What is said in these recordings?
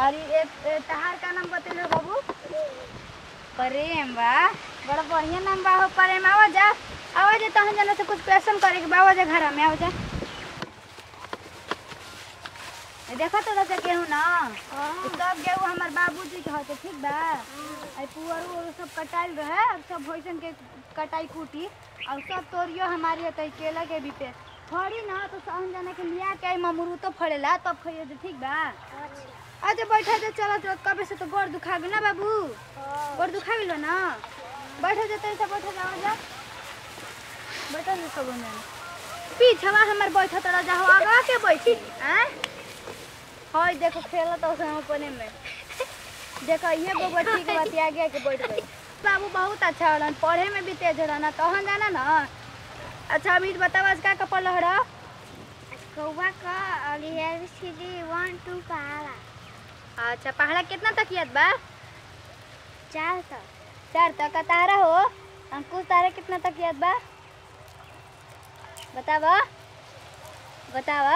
और ये ये तहार का नाम बतेलो बाबू प्रेम बा बड़ा बढ़िया नाम बा हो प्रेम आवा जा आवा जा तहन जाने से कुछ क्वेश्चन करे के बा आवा जा घर में आवा जा ए, देखो तो रचा केहू ना ई सब गेहूं हमार बाबूजी के हते ठीक बा आई पुअर उअर सब कटाइल रहे अब सब भोजन के कटाई कुटी और सब तोरियो हमारी हते केला के भी पे फड़ी ना तो सहन जाने के लिया के ममरू तो फड़ेला तब खइयो जे ठीक बा अच्छा बैठा जा चलो तो कबे से तो गोड़ दुखा गेल ना बाबू गोड़ दुखा गेलो ना बैठा जा तैसे बैठा जा जा बैठा जा सब में पीछवा हमर बैठा तड़ा जा हो आगा के बैठी हैं हाय देखो खेला तो हम अपने में देखो ये गोबर ठीक बात आगे के बैठ गई बाबू बहुत अच्छा होला पढ़े में भी तेज होला ना तहन जाना ना अच्छा अभी बताओ आज का कपड़ लहरा कौवा का और ये भी सीधी वन टू का आला अच्छा पहाड़ा कितना तक याद बा चार तक चार तक का तारा हो अंकुश तारा कितना तक याद बा बतावा बतावा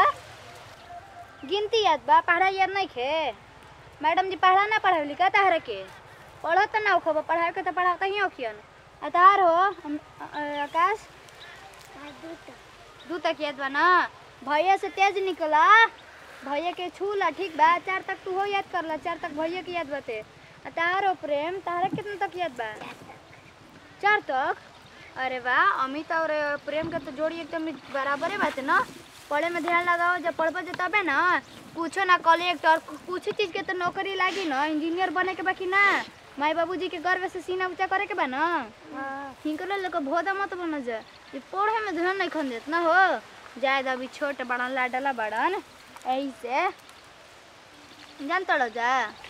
गिनती याद बा पढ़ा याद नहीं खे मैडम जी पढ़ा ना पढ़ावली का तारा के पढ़त तो ना होखब पढ़ाए के तो पढ़ाता ही होखियन आ तार हो हम- अ- आकाश और दू तक दू तक याद बा ना भैया से तेज निकला भैया के छूला ठीक बा चार तक तू हो याद करला चार तक भैया के याद बाते आ तारो प्रेम तारा कितना तक याद बा चार तक अरे वाह अमित और प्रेम के तो जोड़ी एकदम बराबरे बात है ना पढ़े में ध्यान लगाओ जब पढ़बो जे तबे ना कुछो ना कलेक्टर कुछ चीज के तो नौकरी लागी ना इंजीनियर बने के बाकी ना माई बाबूजी के गर्व से सीना ऊंचा करे के बा ना हाँ हिंकले लोग भोदा मत बन जा ये पढ़े में ध्यान नहीं खन देत ना हो जायद अभी छोट बड़न लाडला बड़न ऐसे जान तड़ जा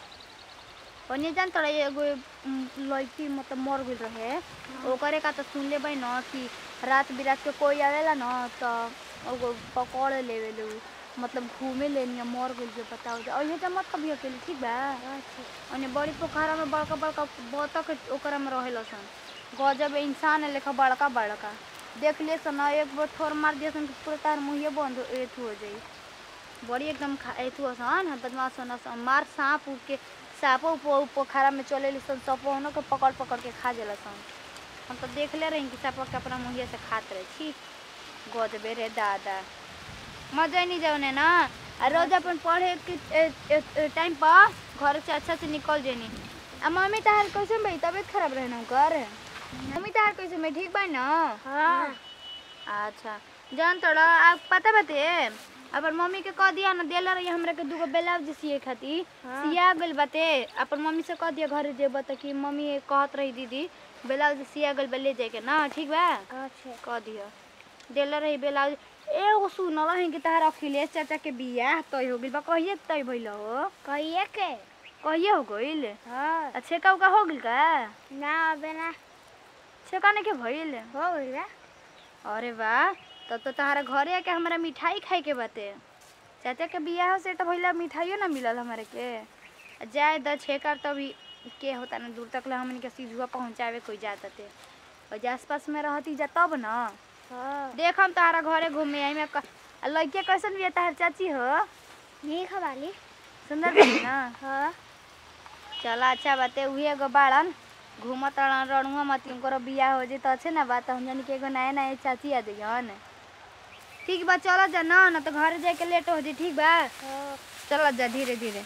ओने जान तड़ एगो उम, लड़की मतलब मर गई रहे ओकरे का तो सुन ले न कि रात बिरात के कोई आवेला न तो ओगो पकड़ लेवे लो मतलब घूमे लेनी मर गई जो बताओ जा और ये तो मत कभी अकेले ठीक बा ओने बड़ी पोखरा में बड़का बड़का बतख ओकरा में रहेला सन गजब इंसान है लेखा बड़का बड़का देख ले सन एक बार ठोर मार दिया सन कि पूरा तार मुँहे बंद हो- एथु हो जाई बड़ी एकदम खा एथु सन बदमाश सन सन मार सांप उड़ के सांपो उप पोखरा में चले ली सन सपो के पकड़ पकड़ के खा जाला सन हम तो देख ले रही कि सांप के अपना मुँहे से खात रहे छी गजबे रे दादा मजा ही नहीं जाने ना आ रोज अपन पढ़े के टाइम पर घर से अच्छा से निकल जानी आ मम्मी तहार कैसे भाई तबीयत खराब रहे ना कर मम्मी तहार कैसे मैं ठीक बा ना हाँ अच्छा जान तोड़ा आप पता बते अपन मम्मी के कह दिया ना देला रही हमरा के दूगो ब्लाउज सिए खातिर हाँ। सिया गइल बाते अपन मम्मी से कह दिया घरे जेब त कि मम्मी कहत रही दीदी ब्लाउज सिया गइल बा ले जाए के ना ठीक बा अच्छा कह दिया देला रही ब्लाउज एगो सुन रही कि तहार अखिलेश चाचा के बियाह तय हो गइल बा कहिए तय भइल हो कहिए के कहिए हो गइल हाँ अच्छा का उका हो गइल का ना अबे ना छेका ने के भइल हो गई बा अरे वाह तब तो तहारा घरे आके हमारा मिठाई खाए के बाते चाचा के बियाह से तो भइला मिठाइयो ना मिलल हमारे के आ जाए द छेकर तभी के होता ना दूर तक ला हमन के सीधुआ पहुंचावे कोई जाता ते और जे आसपास में रहती जा तब ना हाँ देख हम तहारा घरे घूमे आई में क- आ लड़के कैसन बिया तहार चाची हो नहीं खवाली सुंदर बनी ना हाँ चला अच्छा बाते उहे एगो बाड़न घूमत रहन रणुआ मत उनको बियाह हो जाए तो अच्छे ना बात हम जानी कि एगो नया नया चाची आ दिहन ठीक बा चलो जा ना ना तो घर जाए के लेट हो जाए ठीक बा हाँ चलो जा धीरे धीरे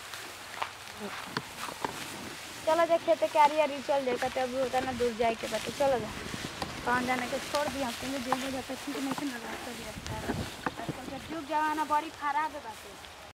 चलो जा खेते के आरी आरी चल जाए कते अभी होता ना दूर जाए के बात चलो जा कहाँ जाने के छोड़ दिया तुमने जल्दी जाता ठीक नहीं से ना रास्ता भी रास्ता आजकल के युग जमाना बड़ी खराब है बात